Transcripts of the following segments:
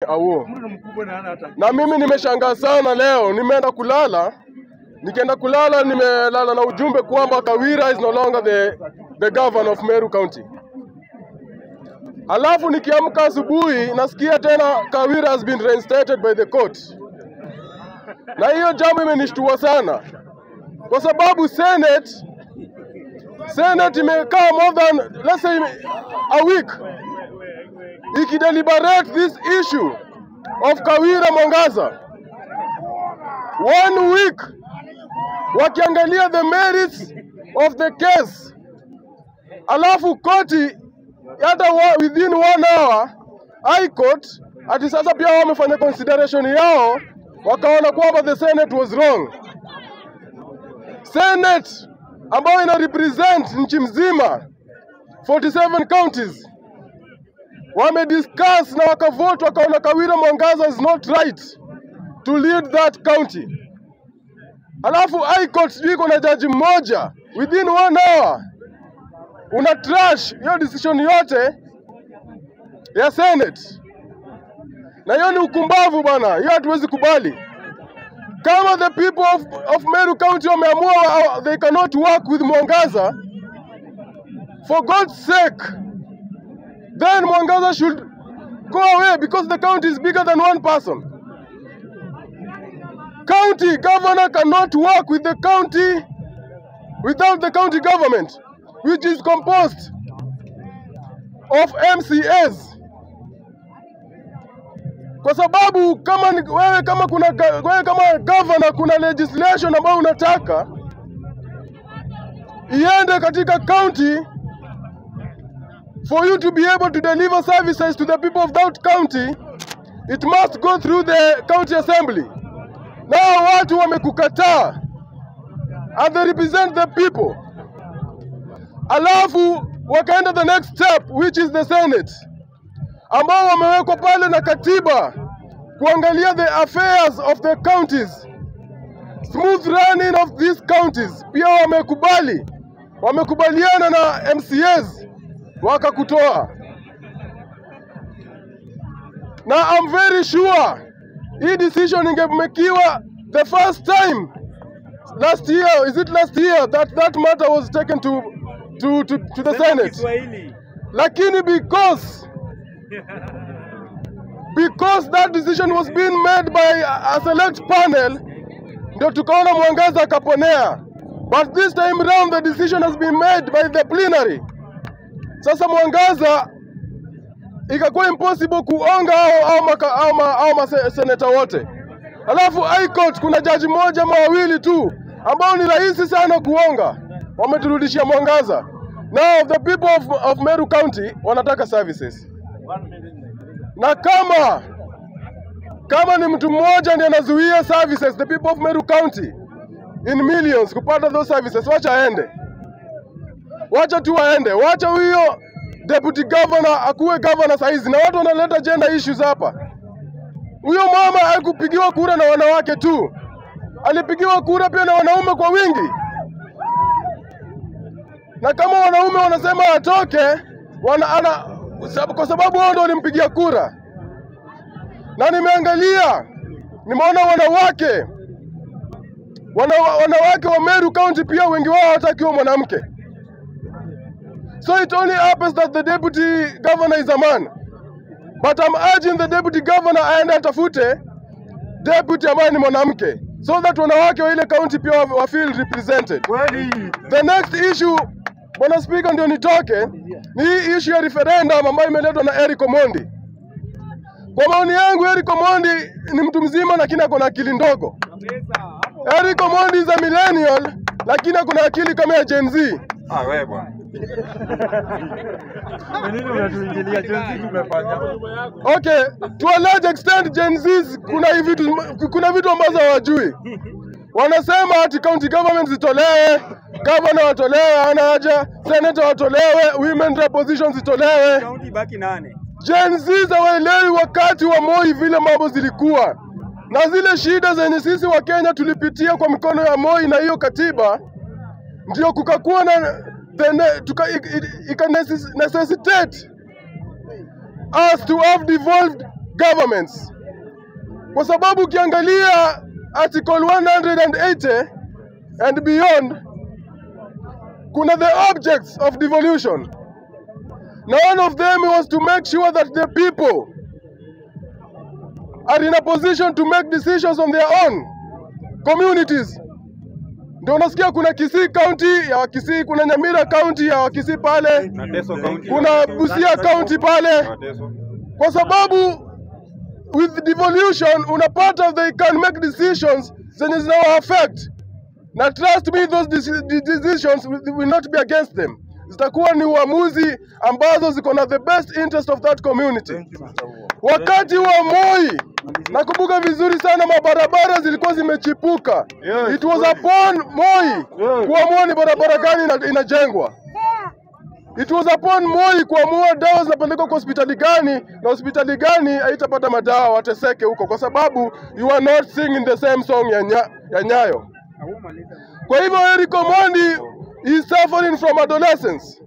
Awo. Na mimi nimeshangaa sana leo, nimeenda kulala, nikienda kulala nimelala na ujumbe kwamba Kawira is no longer the, the governor of Meru County. Alafu nikiamka asubuhi nasikia tena Kawira has been reinstated by the court, na hiyo jambo imenishtua sana kwa sababu Senate Senate imekaa more than let's say a week ikideliberate this issue of Kawira Mwangaza. One week wakiangalia the merits of the case, alafu koti hata wa, within one hour High Court ati sasa pia wao wamefanya consideration yao, wakaona kwamba the Senate was wrong. Senate ambayo ina represent nchi mzima 47 counties wamediscuss na wakavote wakaona Kawira Mwangaza is not right to lead that county. Alafu High Court sijui iko na jaji mmoja within one hour una trash hiyo decision yote ya Senate, na hiyo ni ukumbavu bana, hiyo hatuwezi kubali. Kama the people of, of Meru County wameamua uh, they cannot work with Mwangaza, for God's sake, then Mwangaza should go away because the county is bigger than one person. County governor cannot work with the county without the county government, which is composed of MCAs. Kwa sababu kama ni- wewe kama kuna ga- wewe kama governor kuna legislation ambayo unataka iende katika county for you to be able to deliver services to the people of that county it must go through the county assembly. Nao watu wamekukataa and they represent the people, alafu wakaenda the next step which is the Senate, ambao wamewekwa pale na katiba kuangalia the affairs of the counties, smooth running of these counties. Pia wamekubali, wamekubaliana na MCAs wakakutoa, na I'm very sure hii decision ingemekiwa the first time last year is it last year that that matter was taken to to to, to the Senate Kiswahili. lakini because because that decision was being made by a a select panel ndio tukaona Mwangaza akaponea but this time round the decision has been made by the plenary sasa Mwangaza ikakuwa impossible kuonga au au maka, au, ma, au maseneta wote. Alafu High Court kuna jaji mmoja ama wawili tu ambao ni rahisi sana kuonga, wameturudishia Mwangaza. Now the people of, of Meru County wanataka services, na kama kama ni mtu mmoja ndiye anazuia services, the people of Meru County in millions kupata those services, wacha aende wacha tu waende, wacha huyo deputy governor akuwe governor saizi, na watu wanaleta gender issues hapa. Huyo mama hakupigiwa kura na wanawake tu, alipigiwa kura pia na wanaume kwa wingi, na kama wanaume wanasema atoke wana, ana, sab- kwa sababu wao ndio walimpigia kura, na nimeangalia nimeona wanawake wana, wanawake wa Meru County pia wengi wao hawatakiwa mwanamke. So it only happens that the deputy governor is a man. But I'm urging the deputy governor aende atafute deputy ambaye ni mwanamke so that wanawake wa ile county pia wa wa feel represented. Kweli. The next issue, bwana speaker, ndio nitoke, ni hii issue ya referendum ambayo imeletwa na Eric Omondi. Kwa maoni yangu, Eric Omondi ni mtu mzima lakini ako na akili ndogo. Eric Omondi is a millennial lakini ako na akili kama ya Gen Z. Ah, wewe bwana. Kwa nini unatuingilia jinsi tumefanya? Okay, to a large extent Gen Zs kuna hivi vitu kuna vitu ambazo hawajui. Wanasema ati county government zitolewe, governor watolewe, hana haja, senator watolewe, women rep positions zitolewe. Kaunti baki nane. Gen Zs hawaelewi wakati wa Moi vile mambo zilikuwa na zile shida zenye sisi wa Kenya tulipitia kwa mikono ya Moi na hiyo katiba, ndio kukakuwa na the ne, tuka, ika necess- necessitate us to have devolved governments, kwa sababu ukiangalia article 180 and beyond, kuna the objects of devolution. Now one of them was to make sure that the people are in a position to make decisions on their own communities. Ndio unasikia kuna Kisii County ya Wakisii, kuna Nyamira County ya Wakisii pale, Na Teso County. kuna Busia County pale, Na Teso. kwa sababu with devolution unapata they can make decisions zenye zinawa affect na trust me those deci- de- decisions will will not be against them, zitakuwa ni uamuzi ambazo ziko na the best interest of that community. Thank you, Mr. Wu. Wakati wa Moi nakumbuka vizuri sana, mabarabara zilikuwa zimechipuka. Yes. It was upon Moi Yes. kuamua ni barabara gani ina- inajengwa. It was upon Moi kuamua dawa zinapelekwa kwa hospitali gani na hospitali gani haitapata madawa, wateseke huko, kwa sababu you are not singing the same song ya, nya, ya Nyayo. Kwa hivyo Eric Omondi is suffering from adolescence.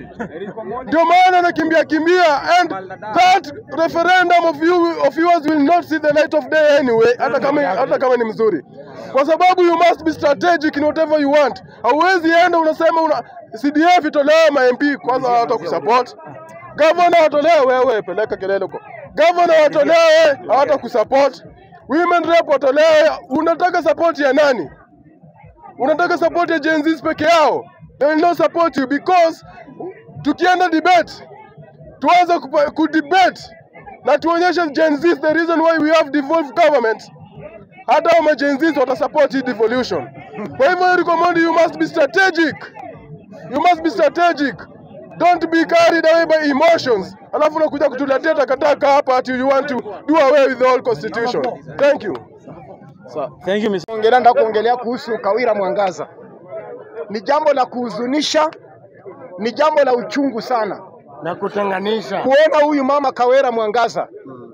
Ndio maana anakimbia kimbia and that referendum of you of yours will not see the light of day anyway, hata kama hata kama ni mzuri, kwa sababu you must be strategic in whatever you want. Hauwezi enda unasema una CDF itolewe ma MP kwanza hata kusupport Gavana watolewe, wewe peleka kelele huko. Gavana watolewe, hawata kusupport. Women rep watolewe, unataka support ya nani? Unataka support ya Gen Zs peke yao? They will not support you because tukienda debate tuanze kupa- kudebate na tuonyeshe Gen Zs the reason why we have devolved government, hata wama Gen Zs watasupport hii devolution. Kwa hivyo Eric Omondi, you must be strategic. You must be strategic. Don't be carried away by emotions. Alafu unakuja kutuletea takataka hapa ati you want to do away with the whole constitution. Thank you. Thank you, Mr. Ongelea nataka kuongelea kuhusu Kawira Mwangaza. Ni jambo la kuhuzunisha, ni jambo la uchungu sana na kutenganisha. kuona huyu mama Kawira Mwangaza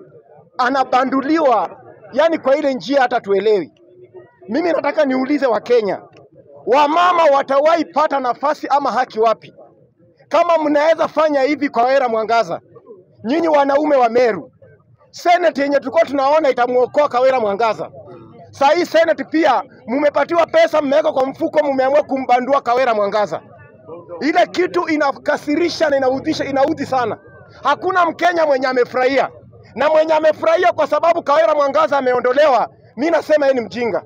anabanduliwa, yani kwa ile njia hata tuelewi. Mimi nataka niulize Wakenya, wamama watawahi pata nafasi ama haki wapi kama mnaweza fanya hivi kwa Kawira Mwangaza? Nyinyi wanaume wa Meru, seneti yenye tulikuwa tunaona itamwokoa Kawira Mwangaza Saa hii Senate pia mumepatiwa pesa, mmeweka kwa mfuko, mumeamua kumbandua Kawira Mwangaza. Ile kitu inakasirisha na inaudhisha, inaudhi sana. Hakuna Mkenya mwenye amefurahia, na mwenye amefurahia kwa sababu Kawira Mwangaza ameondolewa, mi nasema yeye ni mjinga.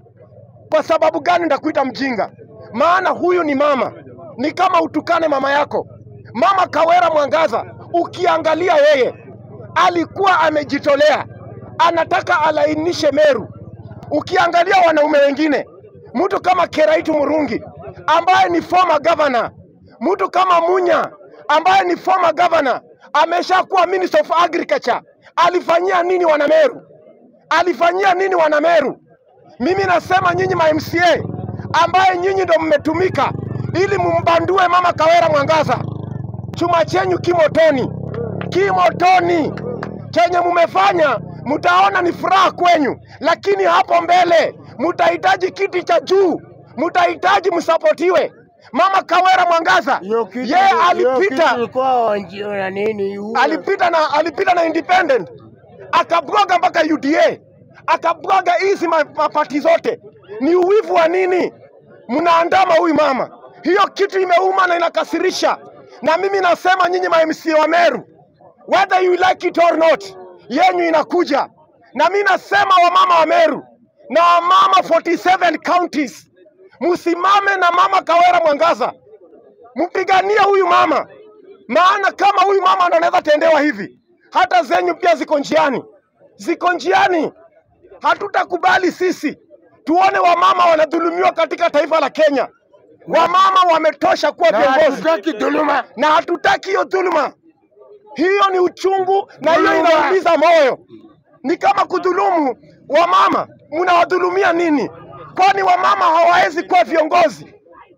Kwa sababu gani ndakuita mjinga? Maana huyu ni mama, ni kama utukane mama yako. Mama Kawira Mwangaza, ukiangalia yeye alikuwa amejitolea, anataka alainishe Meru. Ukiangalia wanaume wengine, mtu kama Keraitu Murungi ambaye ni former governor, mtu kama Munya ambaye ni former governor, ameshakuwa minister of agriculture, alifanyia nini wanameru? Alifanyia nini wanameru? Mimi nasema nyinyi ma MCA ambaye nyinyi ndo mmetumika ili mumbandue mama Kawera Mwangaza, chuma chenyu kimotoni, kimotoni. Chenye mumefanya mtaona ni furaha kwenyu, lakini hapo mbele mtahitaji kiti cha juu, mtahitaji msapotiwe. Mama Kawera Mwangaza Hiyo kitu yeye hiyo kitu alipita ilikuwa wanjio na nini huo. alipita na alipita na independent akabwaga mpaka UDA akabwaga hizi ma- mapati zote. Ni uwivu wa nini? Mnaandama huyu mama, hiyo kitu imeuma na inakasirisha. Na mimi nasema nyinyi ma MCA wa Meru, whether you like it or not, yenyu inakuja. Na mimi nasema wamama wa Meru na wamama 47 counties, msimame na mama Kawera Mwangaza, mpiganie huyu mama maana kama huyu mama ndo anaweza tendewa hivi, hata zenyu pia ziko njiani, ziko njiani. Hatutakubali sisi tuone wamama wanadhulumiwa katika taifa la Kenya. Wamama wametosha kuwa Na viongozi hatutaki dhuluma. na hatutaki hiyo dhuluma. Hiyo ni uchungu na hiyo Dhuluma. inaumiza moyo. Ni kama kudhulumu wamama. Mnawadhulumia nini? Kwani wamama hawawezi kuwa viongozi?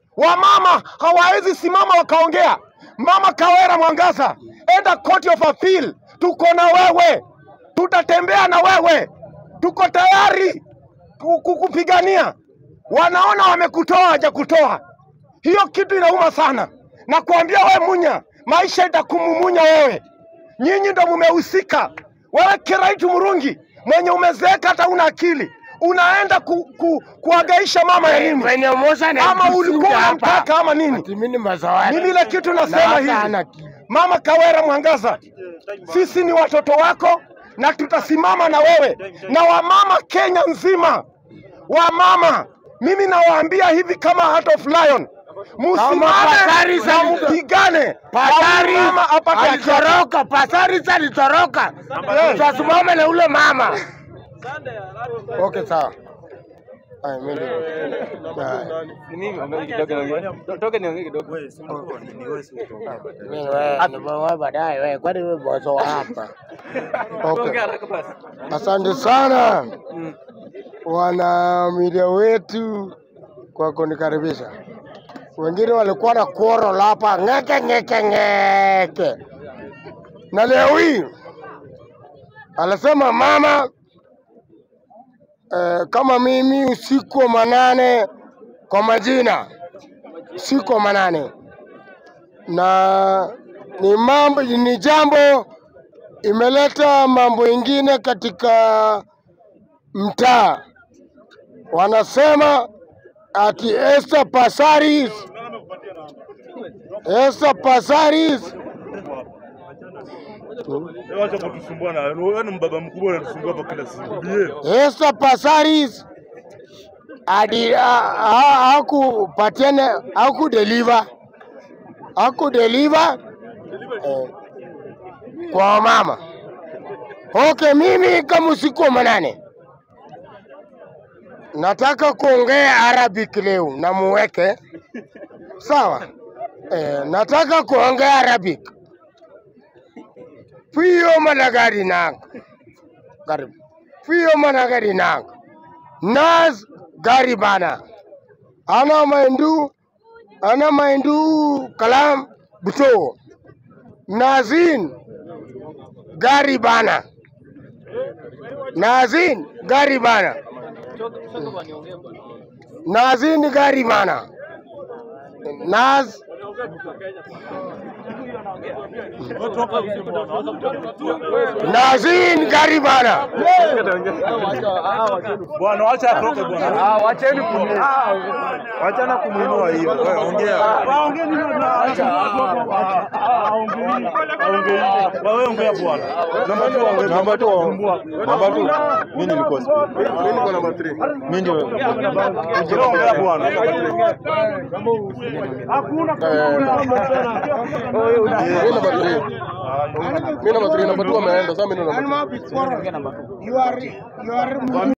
Wamama hawawezi simama wakaongea. Mama Kawera Mwangaza, enda court of appeal, tuko na wewe, tutatembea na wewe, tuko tayari ku- kukupigania. Wanaona wamekutoa, hajakutoa. Hiyo kitu inauma sana, na kuambia we Munya, maisha itakumumunya wewe. Nyinyi ndo mumehusika Wewe Kiraitu Murungi mwenye umezeeka hata una akili, unaenda ku, ku, kuagaisha mama ya nini? Venye Musa na Ama ulikuwa unamtaka ama nini? Ati mimi ni mazawadi. Mimi ile kitu Na nasema hata hivi, hana akili. Mama Kawera Mwangaza, sisi ni watoto wako na tutasimama na wewe na wamama Kenya nzima. Wamama, mimi nawaambia hivi kama Heart of Lion, Kama Pasari musimame na sali- mpigane, Pasari Na mama apate haki yake. alitoroka, Pasari alitoroka. Tutasimama na ule mama. Okay, sawa. Ay, mimi ndio. Ay. Mimi wewe, nimeoa baadaye wewe, kwani wewe bozo wa hapa? Okay. Asante sana wana media wetu kwa kunikaribisha. Wengine walikuwa na quarrel hapa ngeke ngeke ngeke, na leo hii alisema mama eh, kama mimi usiku wa manane kwa majina usiku wa manane, na ni mambo ni jambo imeleta mambo ingine katika mtaa. Wanasema ati Esther Passaris, Esther Passaris Wacha kutusumbua na wewe ni mbaba mkubwa unatusumbua hapa kila siku. Behave. Esther Passaris adi ha- ha- hakupatiana hakudeliver hakudeliver eh, kwa mama. Okay, mimi kama usiku wa manane nataka kuongea Arabic leo na muweke sawa. Eh, nataka kuongea Arabic. Fiyo managari nangu karibu fiyo managari nangu nas gari bana ana maindu ana maindu kalam buto nazin gari bana nazin gari bana nazin gari bana naz nazin gari bana Bwana wacha atoke bwana. Ah, wacheni kumuinua. Wachana kumuinua hiyo. Wewe ongea. Waongee nini bwana? Acha. Aongee. Aongee. Wewe ongea bwana. Namba 2 ongea. Namba 2. Namba 2. Mimi nilikuwa speaker. Mimi niko namba 3. Mimi ndio. Ndio ongea bwana. Hakuna Mimi namba 3. Mimi namba 3 namba 2 ameenda. Sasa mimi ndo namba 3. you are you are